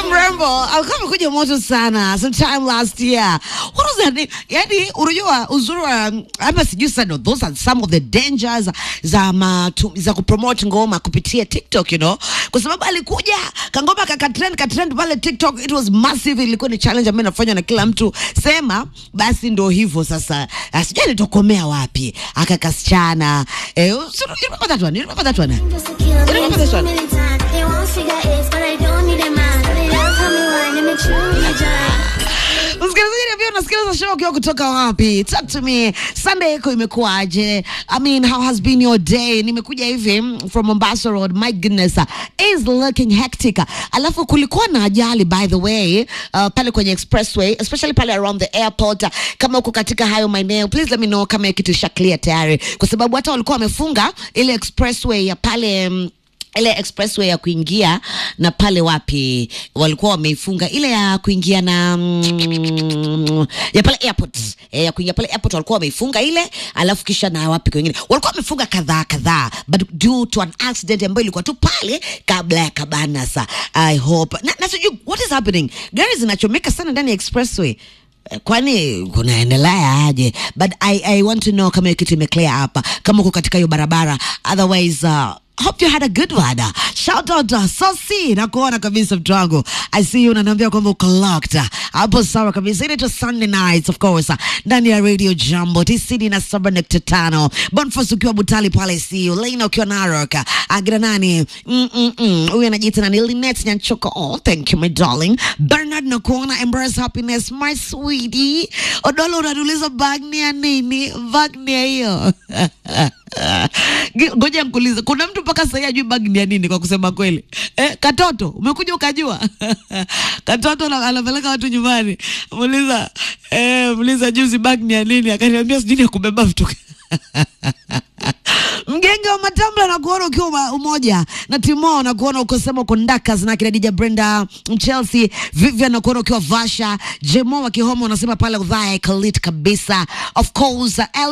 mrembo alikuwa amekuja moto sana sometime last year. What was that name? Yani unajua uzuri wa hapa sijui sana those are some of the dangers za matu, za kupromote ngoma kupitia TikTok you know. Kwa sababu alikuja kangoma kaka trend ka trend pale TikTok it was massive ilikuwa ni challenge ambayo inafanywa na kila mtu. Sema basi ndo hivyo sasa. Ah, Sijui alitokomea wapi. Akakasichana. Eh, you remember that one? You remember that one? Just to kill me remember this too one? many times. They won't figure it, but I don't need a man. They love how me whine, let me truly join. Msikilizaji niambia unasikiliza show ukiwa kutoka wapi? Talk to me. Sunday yako imekuwaje? I mean, how has been your day? Nimekuja hivi mm, from Mombasa Road. My goodness, uh, is looking hectic. Alafu kulikuwa na ajali by the way, uh, pale kwenye expressway, especially pale around the airport. Uh, Kama uko katika hayo maeneo, please let me know kama hiyo kitu isha clear tayari, kwa sababu hata walikuwa wamefunga ile expressway ya pale mm, ile expressway ya kuingia na pale wapi walikuwa wameifunga ile ya kuingia na mm, ya pale airport eh, ya kuingia pale airport walikuwa wameifunga ile, alafu kisha na wapi kwingine walikuwa wamefunga kadhaa kadhaa, but due to an accident ambayo ilikuwa tu pale kabla ya Kabanasa. I hope na, na sijui what is happening, gari zinachomeka sana ndani ya expressway Eh, kwani kunaendelea aje but I, I want to know kama hiyo kitu imeclear hapa kama uko katika hiyo barabara otherwise uh, hope you had a good one shout out uh, sosi nakuona kabisa mtu wangu i see you unaniambia kwamba uko locked hapo sawa kabisa inaitwa sunday nights of course ndani ya radio jambo tisini na saba nukta tano bonfas ukiwa butali pale siu leina ukiwa narok agira nani Mm, mm, mm. huyu anajiita nani linet nyanchoka oh thank you my darling bernard nakuona embrace happiness my sweetie odolo unaniuliza bag ni ya nini bag ni ya hiyo Ge- ngoja nkuulize kuna mtu mpaka sahii ajui bag ni ya nini kwa kusema kweli eh, katoto umekuja ukajua katoto ana- anapeleka watu nyumbani muuliza eh, muuliza juzi bag ni ya nini akaniambia sijui ni ya kubeba vitu mgenge wa matambla na kuona ukiwa uma- umoja na timo na kuona ukosema uko ndakas na kina dija brenda chelsea vivian na kuona ukiwa vasha jemo wa kihomo unasema pale udhaya ikalit kabisa of course